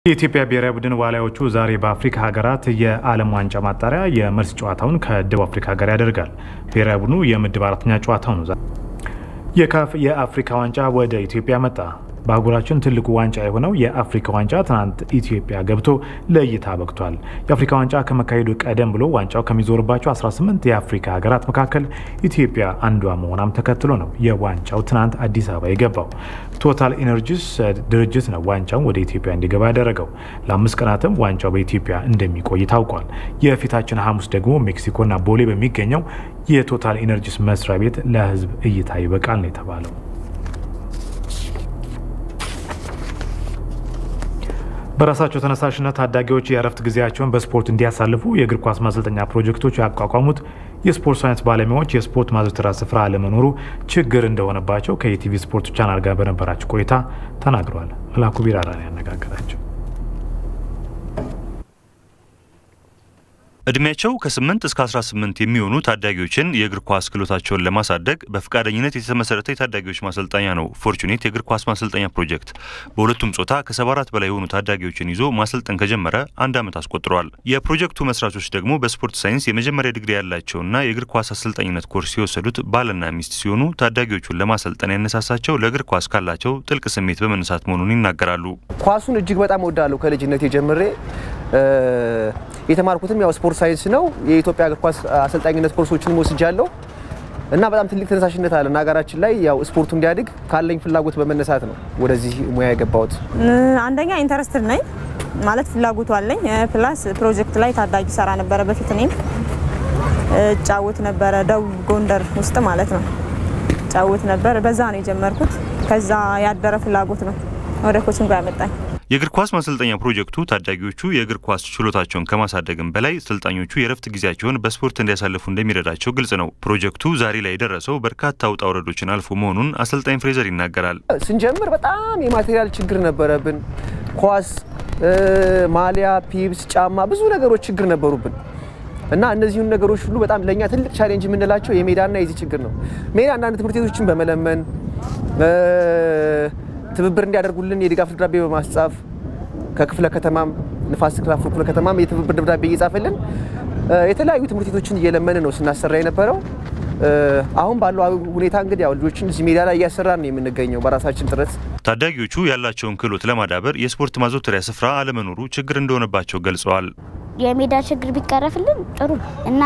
የኢትዮጵያ ብሔራዊ ቡድን ዋሊያዎቹ ዛሬ በአፍሪካ ሀገራት የዓለም ዋንጫ ማጣሪያ የመልስ ጨዋታውን ከደቡብ አፍሪካ ጋር ያደርጋል። ብሔራዊ ቡድኑ የምድብ አራተኛ ጨዋታው ነው። የካፍ የአፍሪካ ዋንጫ ወደ ኢትዮጵያ መጣ። በአህጉራችን ትልቁ ዋንጫ የሆነው የአፍሪካ ዋንጫ ትናንት ኢትዮጵያ ገብቶ ለእይታ በቅቷል። የአፍሪካ ዋንጫ ከመካሄዱ ቀደም ብሎ ዋንጫው ከሚዞርባቸው 18 የአፍሪካ ሀገራት መካከል ኢትዮጵያ አንዷ መሆኗም ተከትሎ ነው የዋንጫው ትናንት አዲስ አበባ የገባው። ቶታል ኢነርጂስ ድርጅት ነው ዋንጫውን ወደ ኢትዮጵያ እንዲገባ ያደረገው። ለአምስት ቀናትም ዋንጫው በኢትዮጵያ እንደሚቆይ ታውቋል። የፊታችን ሐሙስ ደግሞ ሜክሲኮና ቦሌ በሚገኘው የቶታል ኢነርጂስ መስሪያ ቤት ለሕዝብ እይታ ይበቃል ነው የተባለው። በራሳቸው ተነሳሽነት ታዳጊዎች የእረፍት ጊዜያቸውን በስፖርት እንዲያሳልፉ የእግር ኳስ ማሰልጠኛ ፕሮጀክቶች ያቋቋሙት የስፖርት ሳይንስ ባለሙያዎች የስፖርት ማዘውተሪያ ስፍራ አለመኖሩ ችግር እንደሆነባቸው ከኢቲቪ ስፖርት ቻናል ጋር በነበራቸው ቆይታ ተናግረዋል። መላኩ ቢራራን ያነጋገራቸው እድሜያቸው ከ8 እስከ 18 የሚሆኑ ታዳጊዎችን የእግር ኳስ ክህሎታቸውን ለማሳደግ በፈቃደኝነት የተመሰረተ የታዳጊዎች ማሰልጠኛ ነው ፎርቹኔት የእግር ኳስ ማሰልጠኛ ፕሮጀክት። በሁለቱም ጾታ ከ74 በላይ የሆኑ ታዳጊዎችን ይዞ ማሰልጠን ከጀመረ አንድ ዓመት አስቆጥሯል። የፕሮጀክቱ መስራቾች ደግሞ በስፖርት ሳይንስ የመጀመሪያ ዲግሪ ያላቸውና የእግር ኳስ አሰልጣኝነት ኮርስ የወሰዱት ባልና ሚስት ሲሆኑ ታዳጊዎቹን ለማሰልጠን ያነሳሳቸው ለእግር ኳስ ካላቸው ጥልቅ ስሜት በመነሳት መሆኑን ይናገራሉ። ኳሱን እጅግ በጣም ወዳለሁ ከልጅነት ጀምሬ የተማርኩትም ያው ስፖርት ሳይንስ ነው። የኢትዮጵያ እግር ኳስ አሰልጣኝነት ኮርሶችንም ወስጃለሁ እና በጣም ትልቅ ተነሳሽነት አለ እና ሀገራችን ላይ ያው ስፖርቱ እንዲያድግ ካለኝ ፍላጎት በመነሳት ነው ወደዚህ ሙያ የገባሁት። አንደኛ ኢንተረስትድ ነኝ ማለት ፍላጎቱ አለኝ። ፕላስ ፕሮጀክት ላይ ታዳጊ ሰራ ነበረ በፊት እኔም ጫወት ነበረ ደቡብ ጎንደር ውስጥ ማለት ነው ጫወት ነበር። በዛ ነው የጀመርኩት። ከዛ ያደረ ፍላጎት ነው ወደ ኮችንግ ያመጣኝ። የእግር ኳስ ማሰልጠኛ ፕሮጀክቱ ታዳጊዎቹ የእግር ኳስ ችሎታቸውን ከማሳደግም በላይ ሰልጣኞቹ የእረፍት ጊዜያቸውን በስፖርት እንዲያሳልፉ እንደሚረዳቸው ግልጽ ነው። ፕሮጀክቱ ዛሬ ላይ የደረሰው በርካታ ውጣ ውረዶችን አልፎ መሆኑን አሰልጣኝ ፍሬዘር ይናገራል። ስንጀምር በጣም የማቴሪያል ችግር ነበረብን። ኳስ፣ ማሊያ፣ ፒብስ፣ ጫማ፣ ብዙ ነገሮች ችግር ነበሩብን እና እነዚሁን ነገሮች ሁሉ በጣም ለእኛ ትልቅ ቻሌንጅ የምንላቸው የሜዳና የዚህ ችግር ነው። ሜዳ አንዳንድ ትምህርት ቤቶችን በመለመን ትብብር እንዲያደርጉልን የድጋፍ ደብዳቤ በማስጻፍ ከክፍለ ከተማም ንፋስ ስልክ ላፍቶ ክፍለ ከተማም የትብብር ደብዳቤ እየጻፈልን የተለያዩ ትምህርት ቤቶችን እየለመን ነው ስናሰራ የነበረው። አሁን ባለው ሁኔታ እንግዲህ ያው ልጆችን እዚህ ሜዳ ላይ እያሰራን ነው የምንገኘው በራሳችን ጥረት። ታዳጊዎቹ ያላቸውን ክህሎት ለማዳበር የስፖርት ማዘውተሪያ ስፍራ አለመኖሩ ችግር እንደሆነባቸው ገልጸዋል። የሜዳ ችግር ቢቀረፍልን ጥሩ እና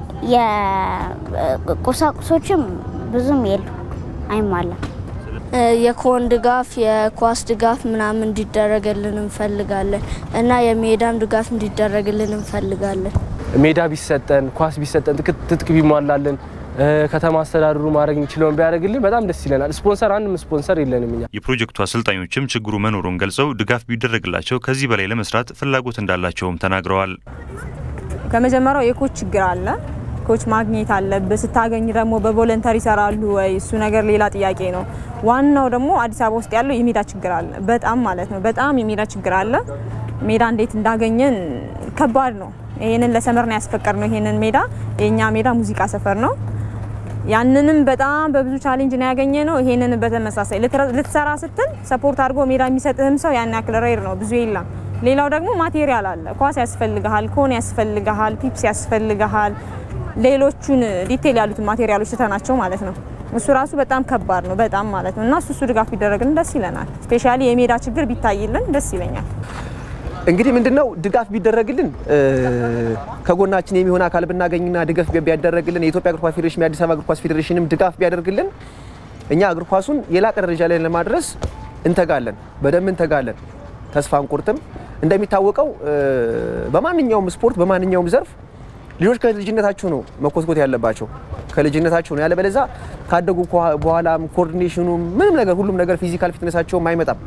የቁሳቁሶችም ብዙም የሉ አይሟላም። የኮን ድጋፍ የኳስ ድጋፍ ምናምን እንዲደረግልን እንፈልጋለን እና የሜዳም ድጋፍ እንዲደረግልን እንፈልጋለን። ሜዳ ቢሰጠን፣ ኳስ ቢሰጠን፣ ትጥቅ ቢሟላልን፣ ከተማ አስተዳደሩ ማድረግ የሚችለውን ቢያደርግልን በጣም ደስ ይለናል። ስፖንሰር አንድም ስፖንሰር የለንም እኛ። የፕሮጀክቱ አሰልጣኞችም ችግሩ መኖሩን ገልጸው ድጋፍ ቢደረግላቸው ከዚህ በላይ ለመስራት ፍላጎት እንዳላቸውም ተናግረዋል። ከመጀመሪያው የኮች ችግር አለ። ኮች ማግኘት አለብህ። ስታገኝ ደግሞ በቮለንተሪ ይሰራሉ ወይ? እሱ ነገር ሌላ ጥያቄ ነው። ዋናው ደግሞ አዲስ አበባ ውስጥ ያለው የሜዳ ችግር አለ። በጣም ማለት ነው። በጣም የሜዳ ችግር አለ። ሜዳ እንዴት እንዳገኘን ከባድ ነው። ይሄንን ለሰመር ነው ያስፈቀድ ነው። ይሄንን ሜዳ የኛ ሜዳ ሙዚቃ ሰፈር ነው። ያንንም በጣም በብዙ ቻሌንጅ ነው ያገኘ ነው። ይሄንን በተመሳሳይ ልትሰራ ስትል ሰፖርት አድርጎ ሜዳ የሚሰጥህም ሰው ያን ያክል ሬር ነው፣ ብዙ የለም። ሌላው ደግሞ ማቴሪያል አለ። ኳስ ያስፈልግሃል፣ ኮን ያስፈልግሃል፣ ፒፕስ ያስፈልግሃል ሌሎቹን ዲቴል ያሉትን ማቴሪያሎች ትተናቸው ማለት ነው። እሱ ራሱ በጣም ከባድ ነው፣ በጣም ማለት ነው። እና እሱ እሱ ድጋፍ ቢደረግልን ደስ ይለናል። ስፔሻሊ የሜዳ ችግር ቢታይልን ደስ ይለኛል። እንግዲህ ምንድነው ድጋፍ ቢደረግልን ከጎናችን የሚሆን አካል ብናገኝና ድጋፍ ቢያደረግልን የኢትዮጵያ እግር ኳስ ፌዴሬሽን፣ የአዲስ አበባ እግር ኳስ ፌዴሬሽንም ድጋፍ ቢያደርግልን እኛ እግር ኳሱን የላቀ ደረጃ ላይ ለማድረስ እንተጋለን፣ በደንብ እንተጋለን፣ ተስፋ አንቆርጥም። እንደሚታወቀው በማንኛውም ስፖርት በማንኛውም ዘርፍ ልጆች ከልጅነታቸው ነው መኮትኮት ያለባቸው፣ ከልጅነታቸው ነው። ያለበለዚያ ካደጉ በኋላም ኮኦርዲኔሽኑ ምንም ነገር ሁሉም ነገር ፊዚካል ፊትነሳቸውም አይመጣም።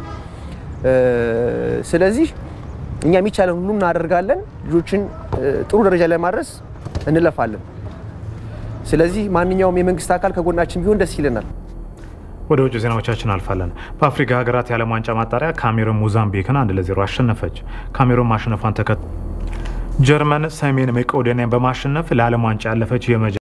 ስለዚህ እኛ የሚቻለን ሁሉም እናደርጋለን። ልጆችን ጥሩ ደረጃ ላይ ማድረስ እንለፋለን። ስለዚህ ማንኛውም የመንግስት አካል ከጎናችን ቢሆን ደስ ይለናል። ወደ ውጭ ዜናዎቻችን አልፋለን። በአፍሪካ ሀገራት የዓለም ዋንጫ ማጣሪያ ካሜሩን ሞዛምቢክን አንድ ለዜሮ አሸነፈች። ካሜሩን ማሸነፏን ተከትሎ ጀርመን ሰሜን መቄዶኒያን በማሸነፍ ለዓለም ዋንጫ ያለፈች